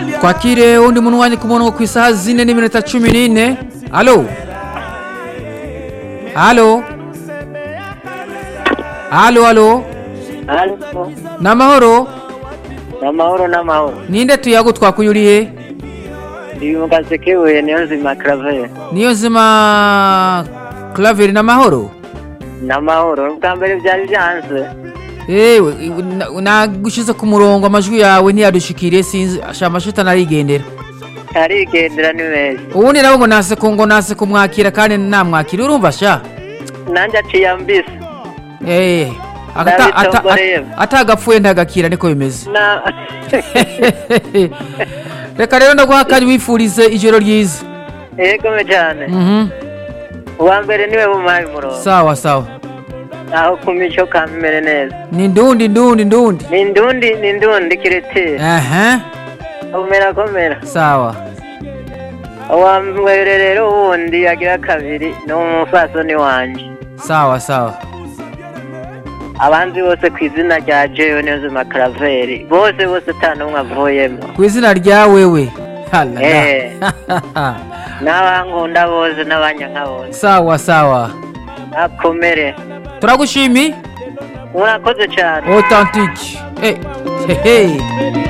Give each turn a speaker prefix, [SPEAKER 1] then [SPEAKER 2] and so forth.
[SPEAKER 1] twakire undi muntu wanjye ku murongo ku isaha zine n'iminota cumi n'ine alo alo alo alo
[SPEAKER 2] Halo,
[SPEAKER 1] ni amahoro
[SPEAKER 2] n'amahoro n'amahoro
[SPEAKER 1] ninde tuyago twakuyuriye
[SPEAKER 2] ndi mu gasekebuye niyo nzima Claver
[SPEAKER 1] niyo nzima claveri ni amahoro
[SPEAKER 2] n'amahoro ubwa mbere byari byanze
[SPEAKER 1] ewe na- nagushize ku murongo amajwi yawe ntiyadushikire sinzi asha amashita narigendera
[SPEAKER 2] arigendera ni meza
[SPEAKER 1] ubundi nabo ngo nase ko ngo nase kumwakira kandi namwakira urumva sha
[SPEAKER 2] nanjye aciye ambisa
[SPEAKER 1] Eh, ata- ata-
[SPEAKER 2] Ndabitomboreye.
[SPEAKER 1] ata- atagapfuye ntagakira niko bimeze
[SPEAKER 2] na
[SPEAKER 1] reka rero ndaguha akanya wifurize ijoro ryiza
[SPEAKER 2] yegome cyane
[SPEAKER 1] Mhm.
[SPEAKER 2] uwa mbere niwe bumaye umurongo
[SPEAKER 1] sawa sawa
[SPEAKER 2] aho ku mico kamere neza
[SPEAKER 1] ni ndundi ndundi ndundi
[SPEAKER 2] ni ndundi ni ndundi kiretire
[SPEAKER 1] aha
[SPEAKER 2] komera komera
[SPEAKER 1] sawa
[SPEAKER 2] uwa mbere rero wundi agira kabiri ni umufasoni wanjye
[SPEAKER 1] sawa sawa
[SPEAKER 2] abanzi bose ku izina rya jewe niyo nzima Claver bose bose ata n'umwe avuyemo
[SPEAKER 1] ku izina rya wewe Halala.
[SPEAKER 2] Eh. n'abankunda bose n'abanyanka bose
[SPEAKER 1] sawa sawa
[SPEAKER 2] akomere
[SPEAKER 1] turagushimi
[SPEAKER 2] murakoze cyane
[SPEAKER 1] authentique eh, hehe